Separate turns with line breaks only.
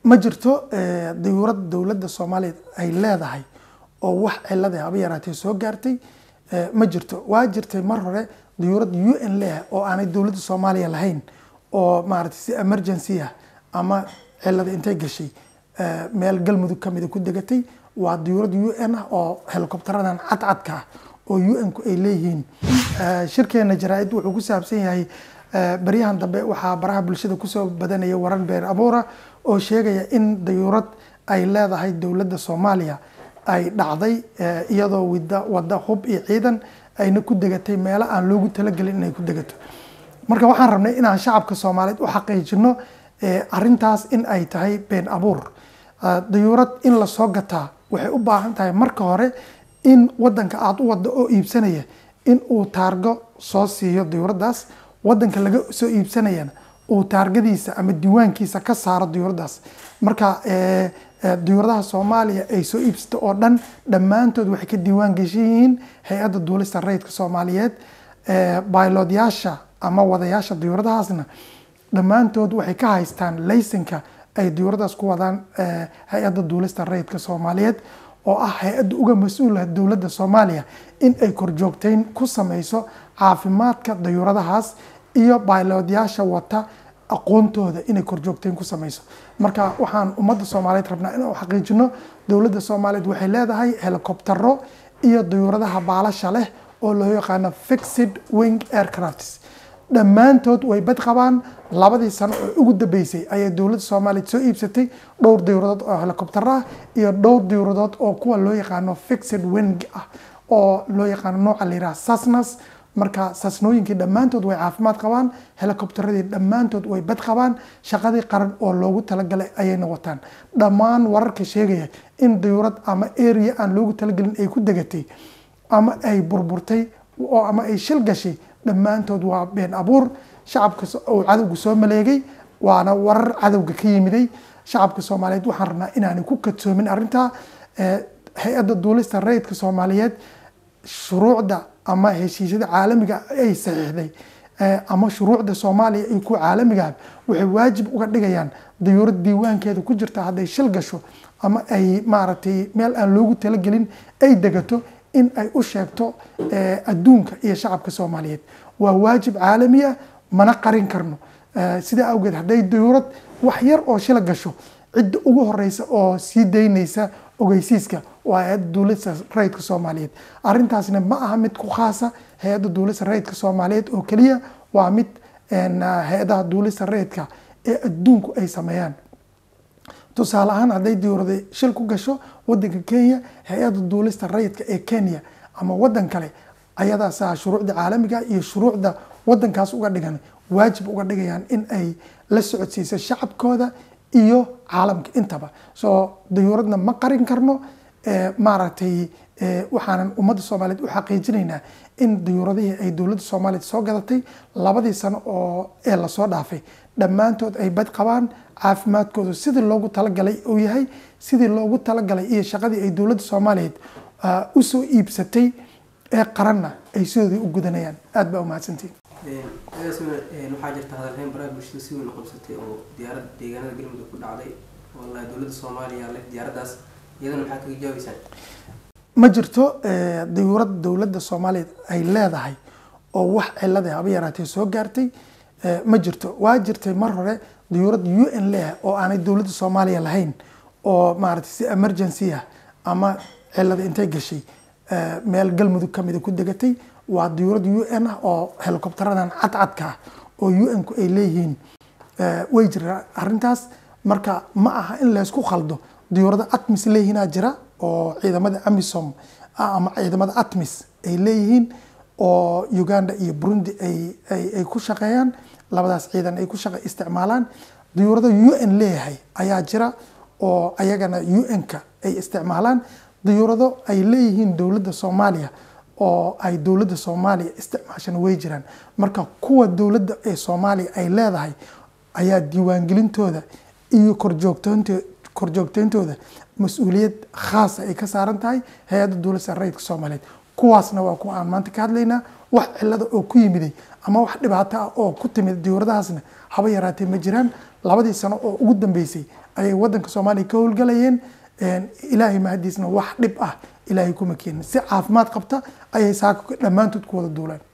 ma jirto dayuurad dowladda soomaaliya ay leedahay oo wax cilada haba yaraatee soo gaartay ma jirto waa jirtay mar hore dayuurad u n leh oo aanay dowladda soomaaliya lahayn oo maaragtay si emergency ah ama cilada intay gashay meel galmudug kamida ku degatay waa dayuurad u n ah oo helicopteradan cadcadka ah oo u n ku ay leeyihiin shirkeena jaraa-id wuxuu ku saabsan yahay baryahan dambe waxaa baraha bulshada kusoo badanaya warar beer abuura oo sheegaya in dayuurad ay leedahay dowladda soomaaliya ay dhacday iyadoo wida wada hub iyo ciidan ayna ku degatay meelo aan loogu talagelin inay ku degato marka waxaan rabnay inaan shacabka soomaaliyeed u xaqiijino arintaas in ay tahay been abuur dayuurad in lasoo gataa waxay u baahan tahay marka hore in wadanka aada u wada oo iibsanaya in uu taargo soo siiyo dayuuradaas wadanka laga soo iibsanayana uu taargadiisa ama diiwaankiisa ka saaro dayuuradaas marka dayuuradaha soomaaliya ay soo iibsato oo dhan dhammaantood waxay ka diiwaan geshan yihiin hay-adda duulista rayidka soomaaliyeed baylodyaasha ama wadayaasha dayuuradahaasna dhammaantood waxay ka haystaan laysanka ay dayuuradaas ku wadaan hay-adda duulista rayidka soomaaliyeed oo ah hay-adda uga mas-uula dowladda soomaaliya in ay korjoogteyn ku sameyso caafimaadka dayuuradahaas iyo baylodyaasha wata aqoontooda inay korjoogteyn ku sameyso marka waxaan ummadda soomaaliyeed rabnaa inaan xaqiijino dowladda soomaaliyeed waxay leedahay helicoptero iyo dayuuradaha baalasha leh oo loo yaqaano fixed wing aircrafts dhammaantood way bad qabaan labadii sano oo ugu dambeysay ayay dowladda soomaaliya soo iibsatay dhowr dayuuradood oo helicopter ah iyo dhowr dayuuradood oo kuwa loo yaqaano fixed wing ah oo loo yaqaano nooca la yiraha sasnas marka sasnooyinkii dhammaantood way caafimaad qabaan helicopteradii dhammaantood way bad qabaan shaqadii qaran oo loogu talagalay ayayna wataan dhammaan wararka sheegaya in dayuurad ama area aan loogu talagelin ay ku degatay ama ay burburtay oo ama ay shil gashay dhammaantood waa been abuur shacabka uu cadowga soo maleegay waana warar cadowga ka yimiday shacabka soomaaliyeed waxaan rabnaa inaanay ku kadsoomin arrintaa hay-adda duulista rayidka soomaaliyeed shuruucda ama heshiisyada caalamiga ay saxiixday ama shuruucda soomaaliya iyo kuwa caalamiga waxay waajib uga dhigayaan dayuurad diiwaankeeda ku jirta hadday shil gasho ama ay maaragtay meel aan loogu talagelin ay degato in ay u sheegto adduunka iyo shacabka soomaaliyeed waa waajib caalami ah mana qarin karno sidaa awgeed hadday dayuurad wax yar oo shila gasho cidda ugu horeysa oo sii daynaysa ogeysiiska waa hay-adda duulista rayidka soomaaliyeed arrintaasna ma aha mid ku khaasa hay-adda duulista rayidka soomaaliyeed oo keliya waa mid hay-adaha duulista rayidka ee adduunku ay sameeyaan tusaale ahaan hadday dayuurada shil ku gasho wadanka kenya hay-adda duulista rayidka ee kenya ama wadan kale ayadaasa shuruucda caalamiga iyo shuruucda wadankaas uga dhigan waajib uga dhigayaan in ay la socodsiiso shacabkooda iyo caalamka intaba soo dayuuradna ma qarin karno maaragtay waxaanan ummadda soomaaliyeed u xaqiijinaynaa in dayuuradihii ay dowladda soomaaliyeed soo gadatay labadii sano oo ee lasoo dhaafay dhammaantood ay bad qabaan caafimaadkoodu sidii loogu talagalay uu yahay sidii loogu talagalay iyo shaqadii ay dowladda soomaaliyeed usoo iibsatay ee qaranna ay sidoodii u gudanayaan aada baa umahadsantiin
waxaa jirta hadalhayn baraha bulshada si weyn u qabsatay oo diyaarad deegaanada galmudug ku dhacday oo la dowladda soomaaliya leh diyaaradaas iyadana maxaa kaga jawaabeysaan
ma jirto dayuurad dowladda soomaaliya ay leedahay oo wax cilada haba yaraatee soo gaartay ma jirto waa jirtay mar hore dayuurad u n leh oo aanay dowladda soomaaliya lahayn oo maaragtay si emergency ah ama cilada intay gashay meel galmudug kamida ku degatay waa dayuurad u n ah oo helicopteradan cadcadka ah oo u n ku ay leeyihiin way jira arrintaas marka ma aha in laysku khaldo dayuurada atmis leeyihiinaa jira oo ciidamada amisom ama ciidamada atmis ay leeyihiin oo uganda iyo burundi ay ku shaqeeyaan labadaas ciidan ay ku shaqa isticmaalaan dayuurada u n leeyahay ayaa jira oo ayagana u n-ka ay isticmaalaan dayuurado ay leeyihiin dowladda soomaaliya oo ay dowladda soomaaliya isticmaashana way jiraan marka kuwa dowladda ee soomaaliya ay leedahay ayaa diiwaangelintooda iyo korjoogtoonto korjoogteyntooda mas-uuliyad khaasa ay ka saaran tahay hay-adda dowladda rayidka soomaaliyeed kuwaasna waa kuwa aan maanta ka hadlaynaa wax cilada oo ku yimiday ama wax dhibaato ah oo ku timid diyuuradahaasna haba yaraatee ma jiraan labadii sano oo ugu dambeysay ayay wadanka soomaaliya ka howlgalayeen ilaahay mahadiisna wax dhib ah ilaahay kuma keenin si caafimaad qabta ayay saaka dhammaantood ku wada duuleen